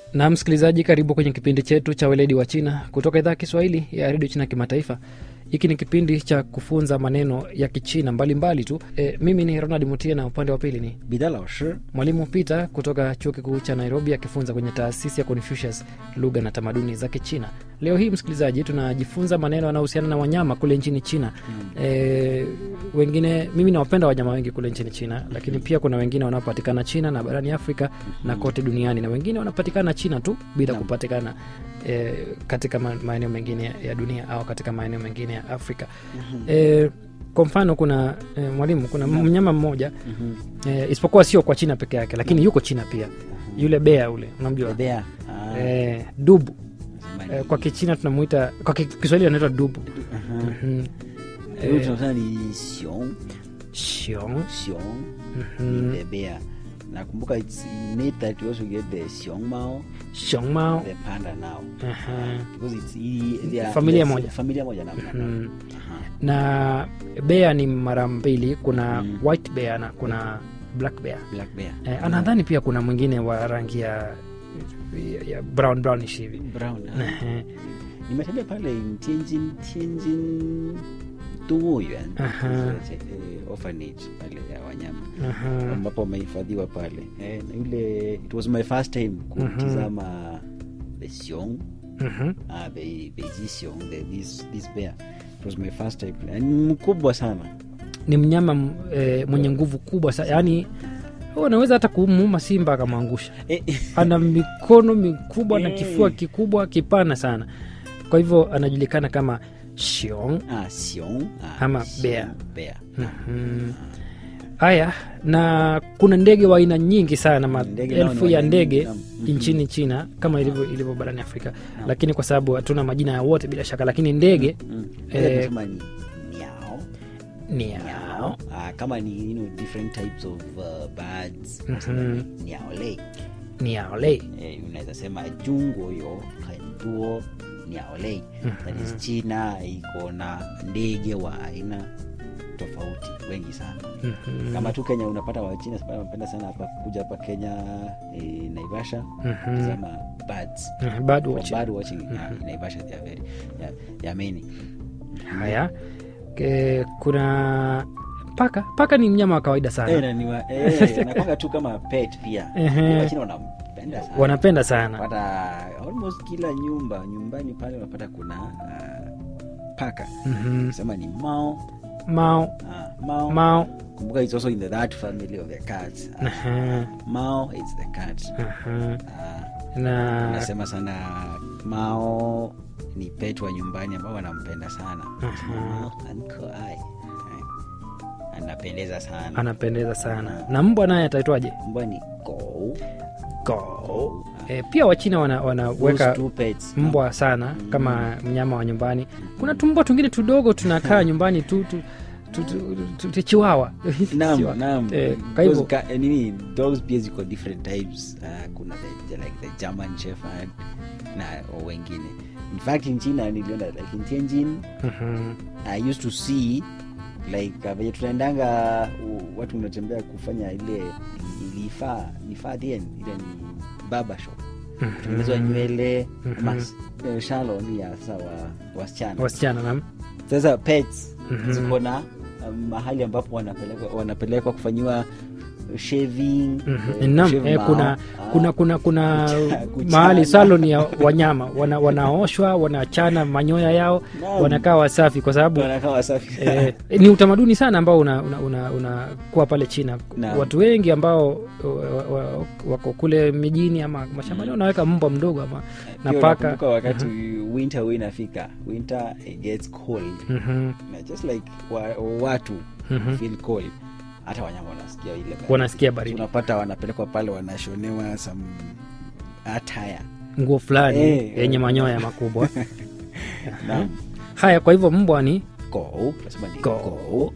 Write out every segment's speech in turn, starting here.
na msikilizaji karibu kwenye kipindi chetu cha weledi wa china kutoka idhaa ya kiswahili ya redio china kimataifa hiki ni kipindi cha kufunza maneno ya kichina mbalimbali tu e, mimi ni ronald mutie na upande wa pili ni 彼得老师 mwalimu peter kutoka chuo kikuu cha nairobi akifunza kwenye taasisi ya confucius lugha na tamaduni za kichina leo hii msikilizaji tunajifunza maneno yanayohusiana na wanyama kule nchini china mm. e, wengine mimi nawapenda wanyama wengi kule nchini china lakini pia kuna wengine wanaopatikana china na barani afrika na kote duniani na wengine wanapatikana china tu bila Naam. kupatikana e, katika ma- maeneo mengine ya dunia au katika maeneo mengine ya afrika e, kwa mfano kuna e, mwalimu kuna mnyama mmoja e, isipokuwa sio kwa china peke yake lakini yuko china pia yule bea ule unamjua 对呀啊， e, dubu 什么 e, kwa kichina tunamuita kwa ki- kiswahili anaitwa dubu 嗯 Mhm. 哼，有种像你熊 shiong 熊 Mhm. the bear nakumbuka it's innate that you also get the xiong mao shiong mao the panda now Aha. because it's i- they are- Familia yes, moja. familia moja na Mhm. Aha. na bea ni mara mbili kuna Mm. white bear na kuna black bear black bear e, anadhani pia kuna mwingine wa rangi ya, ya, ya brown brownish hivi brown ah. Ehe. nimetembea pale in Tianjin Tianjin 动物园 Aha. uh, orphanage pale ya wanyama Aha. ambapo wamehifadhiwa pale eh, na yule it was my first time kutizama the xiong Mhm. uh, the beiji xiong the, this, this bear it was my first time Na ni mkubwa sana ni mnyama m- e, mwenye nguvu kubwa sa yaani unaweza hata kumuuma simba akamwangusha eh, ana mikono mikubwa na Eh. kifua kikubwa kipana sana kwa hivyo anajulikana kama shiong ah, xiong ah, Ama xiong bear. bear Mhm. haya na kuna ndege wa aina nyingi sana Ndege nao maelfu ni ya wa aina ndege nyingi, naam. Mhm. nchini china kama ilivyo ilivyo barani afrika lakini kwa sababu hatuna majina ya wote bila shaka lakini ndege mm. Eh, eh, tunasema ni miao ni yao Ah, kama ni you know, different types of uh, birds Mhm. niaolei ni yaolei eh, unaweza sema jungo yo henduo niaolei that is china iko na ndege wa aina tofauti wengi sana Mhm. kama tu kenya unapata wachina sababu wanapenda sana hapa kuja hapa kenya eh, naivasha Mhm. sema birds Mhm, bird For watching. bird watching yeah, in naivasha they are very yeah, they are many haya e, kuna paka paka ni mnyama wa kawaida sana eh, na ni wa- eh, nakwanga tu kama pet pia Ehe. wachina wanampenda sana wanapenda sana pata almost kila nyumba nyumbani pale unapata kuna uh, paka Mhm. sema ni mao mao uh, mao mao kumbuka it's also in the that family of the cats uh, Aha, mao it's the cat aha. uh, na nasema sana mao ni pet wa nyumbani ambao wanampenda sana mao ankoai anapendeza sana anapendeza sana na mbwa naye ataitwaje mbwa ni go Go. E, pia wachina wana- Those wanaweka two pets mbwa sana kama mnyama wa nyumbani kuna tumbwa tungine tudogo tunakaa nyumbani tu, tu, tu, tu, tu, tu chiwawa Naam, Chihuahua. naam. Eh, kwa hivyo Those ka- eh, nini dogs pia ziko different types uh, kuna the, the, like the german shepherd na o wengine in fact in china niliona like in tianjin Mhm. i used to see like uh, venye tunaendanga uh, watu unatembea kufanya ile ilifaa nifaa then ile ni baba shop kutengenezwa nywele ama eh, salon ya sasa wa wasichana wasichana nam sasa pets Mhm. ziko na um, mahali ambapo wanapelekwa wanapelekwa kufanyiwa shaving Mhm. eh, Naam, shave eh, mao. kuna, Ah, kuna kuna kuna Kucha- kuchana. mahali salon ya wanyama wana, wanaoshwa wanachana manyoya yao Naam. wanakaa wasafi kwa sababu wanakaa wasafi eh, ni utamaduni sana ambao unakuwa una, una, unakuwa pale china Naam. watu wengi ambao wa- wa- wako kule mijini ama mashambani wanaweka mbwa mdogo ama na Pia paka unakumbuka wakati winter huwa inafika winter it gets cold Mhm, na just like wa, watu Mhm. feel cold hata wanyama wanasikia ile baridi. wanasikia baridi unapata wanapelekwa pale wanashonewa some attire nguo fulani Eh, yenye eh. manyoya makubwa Naam. haya kwa hivyo mbwa ni go tunasema ni Go. go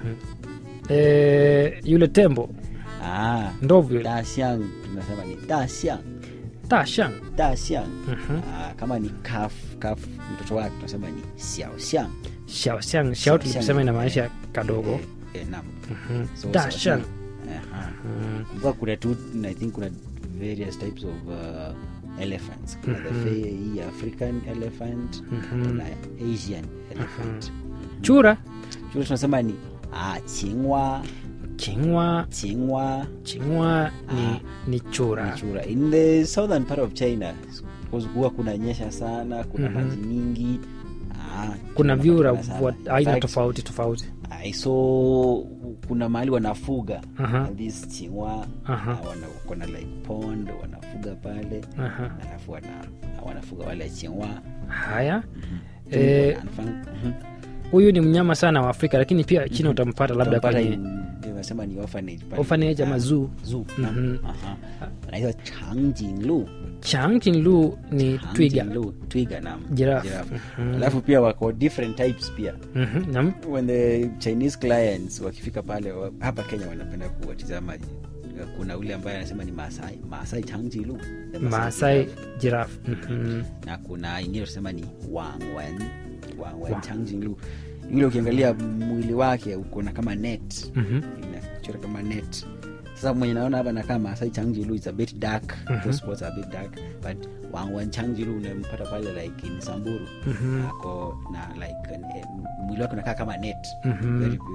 eh, yule tembo ah ndovu yule dasiang tunasema ni dasiang tashang dasiang Mhm. ah, kama ni kaf kaf mtoto wake tunasema ni xiaoxiang shaoxiang shao Xiao tulikusema xiang. inamaanisha kadogo eh, eh, naam Mhm. So, dashang Aha. Mhm. Kumbuka kuna tu i think kuna various types of uh, elephants kuna the fair hii african elephant kuna asian elephant chura chura tunasema ni ah, chingwa chingwa chingwa chingwa ni, Ah. ni chura ni chura in the southern part of china because huwa kuna nyesha sana kuna Mhm. maji mingi ah, kuna vyura tunapatikana sana. wa aina In fact, tofauti tofauti I saw kuna mahali wanafuga Aha. this chingwa Aha. na wana, kuna like pond wanafuga pale Aha. alafu wana, wanafuga wale chingwa haya Eh, Mhm. huyu ni mnyama sana wa afrika lakini pia china utampata labda Utampata kwenye in- nasema ni orphanage pale. orphanage ama Ah, zoo. zoo, Mhm. naam. Aha. anaitwa changjinglu changchinlu ni twiga Changjinglu, twiga naam. Giraffe. Giraffe. Mhm. alafu pia wako different types pia Mhm, naam. when the chinese clients wakifika pale wa- hapa kenya wanapenda kuwatizama kuna ule ambaye anasema ni maasai maasai changjilu the maasai giraffe. giraffe Mhm. na kuna ingine tunasema ni wangwen wangwen Wang. changjilu yule ukiangalia mwili wake ukona kama net Mhm. inachora kama net sasa mwenye naona hapa nakaa maasai changjilu is a bit dark those spots are a bit dark but wangwen changjilu unampata pale like in samburu Mhm. ako na like eh, mwili wake unakaa kama net Mhm. Very